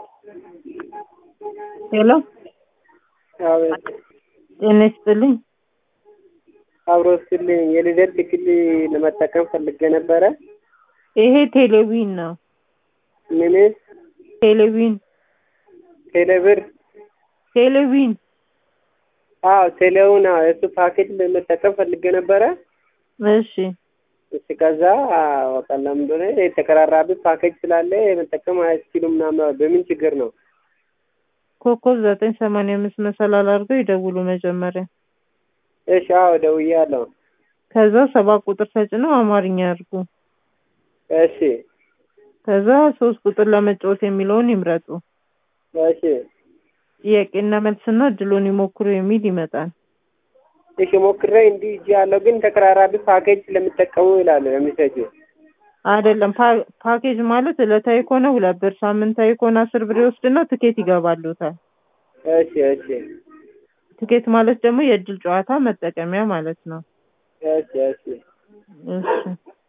ሄሎ አቤት ጤና ይስጥልኝ። አብሮ ስልኝ የልደት ትክል ለመጠቀም ፈልጌ ነበረ። ይሄ ቴሌቪዥን ነው። ምን ቴሌቪዥን ቴሌብር? ቴሌቪዥን አዎ ቴሌውን አዎ፣ የእሱ ፓኬጅ ለመጠቀም ፈልጌ ነበረ። እሺ እሺ ከዛ በቃ ለምን እንደሆነ የተቀራራቢ ፓኬጅ ስላለ መጠቀም አያስችሉም ምናምን። በምን ችግር ነው? ኮከብ ዘጠኝ ሰማንያ አምስት መሰላል አድርገው ይደውሉ መጀመሪያ። እሺ አዎ ደውያለሁ። ከዛ ሰባት ቁጥር ተጭነው አማርኛ ያድርጉ። እሺ ከዛ ሶስት ቁጥር ለመጫወት የሚለውን ይምረጡ። እሺ ጥያቄና መልስና እድሎን ይሞክሩ የሚል ይመጣል። እሺ ሞክሬ እንዲህ እጅ ያለው ግን ተቀራራቢ ፓኬጅ ስለሚጠቀሙ ይላሉ የሚሰጁ አይደለም ፓ- ፓኬጅ ማለት ዕለታዊ ከሆነ ሁለት ብር፣ ሳምንታዊ ከሆነ አስር ብር ይወስድና ትኬት ይገባሉታል። እሺ እሺ ትኬት ማለት ደግሞ የእድል ጨዋታ መጠቀሚያ ማለት ነው። እሺ እሺ እሺ